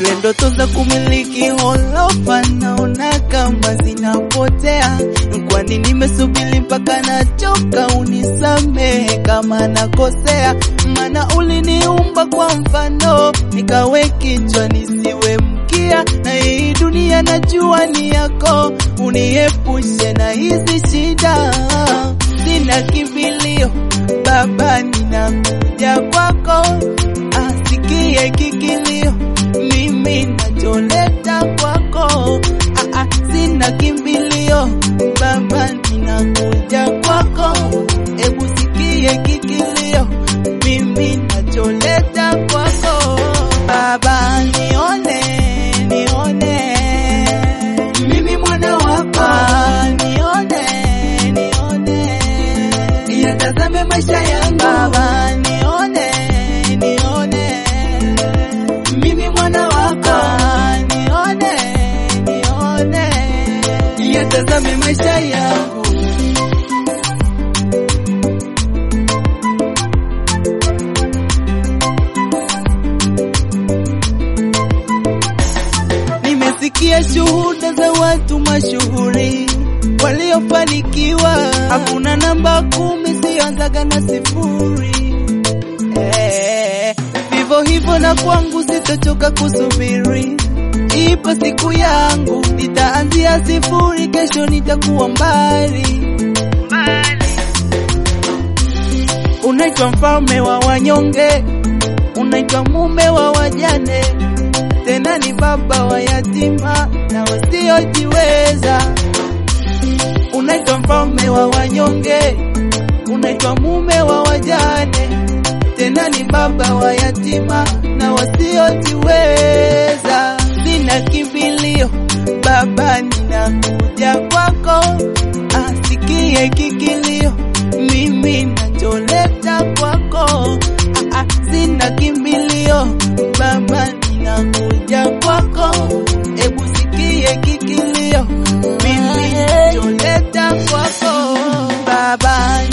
zile ndoto za kumiliki holofa naona kama zinapotea. Kwani nimesubiri mpaka nachoka, unisamehe kama nakosea, maana uliniumba kwa mfano, nikawe kichwa nisiwe mkia, na hii dunia najua ni yako, uniepushe na hizi shida. Sina kimbilio Baba, ninakuja kwako, asikie kikilio mimi nacholeta kwako. Ah, ah, sina kimbilio Baba, ninakuja kwako, ebu sikie kikilio mimi nacholeta kwako. Baba, nione nione mimi mwana wako, nione nione yatazame maisha yangu Baba, nione nione mimi mwana wako, nione nione yatazame maisha yangu Nimesikia shuhuda za watu mashuhuri waliofanikiwa, hakuna namba kumi sioanzaga na sifuri. Eh, vivyo hivyo na kwangu sitochoka kusubiri, ipo siku yangu, nitaanzia sifuri, kesho nitakuwa mbali. Unaitwa mfalme wa wanyonge, unaitwa mume wa wajane, tena ni baba wa yatima na wasiojiweza. Unaitwa mfalme wa wanyonge, unaitwa mume wa wajane, tena ni baba wa yatima na wasiojiweza. Sina kimbilio Baba, ninakuja kwako, asikie kikilio mimi nacholeta kwako. Ah, ah, sina kimbilio Baba, ninakuja kwako, ebu sikie kikilio mimi nacholeta kwako. Baba,